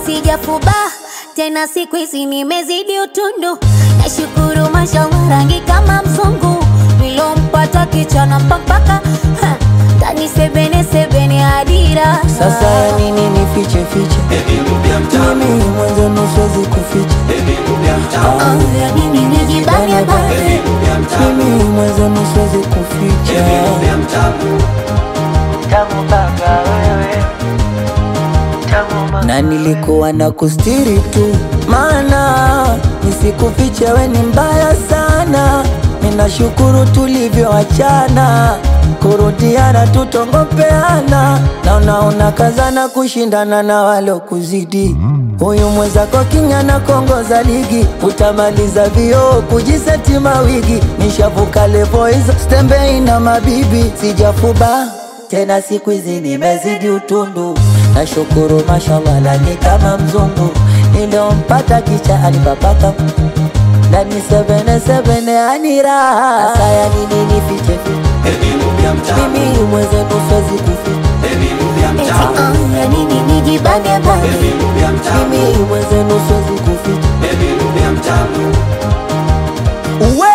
sijafuba tena, siku hizi nimezidi utundu. Nashukuru mashallah, rangi kama mzungu, nilompata kichana mpaka tani sebene sebene adira. Sasa ya nini nifiche fiche? Mimi mwanzo nusuwezi kuficha. Oh, ya nini nijibane bane? Mimi mwanzo nusuwezi kuficha. Tamu baba wewe, tamu mama. Na nilikuwa na kustiri tu, maana nisikufiche we ni mbaya sana. Ninashukuru tulivyoachana, kurudiana tutongopeana, na unaona kazana kushindana na walokuzidi. Huyu mwenzako kinyana kongoza ligi, utamaliza vioo kujiseti mawigi. Nishavuka levo hizo, stembei na mabibi, sijafuba tena siku hizi nimezidi utundu. Nashukuru mashallah, lani kama mzungu niliompata kicha alipapaka ndani sebene sebene ani raha. Sasa ya nini nifiche fiche? Mimi mwenzenu siwezi kuficha. Eti oh, ya nini nijibane bane? Mimi mwenzenu siwezi kuficha. Uwe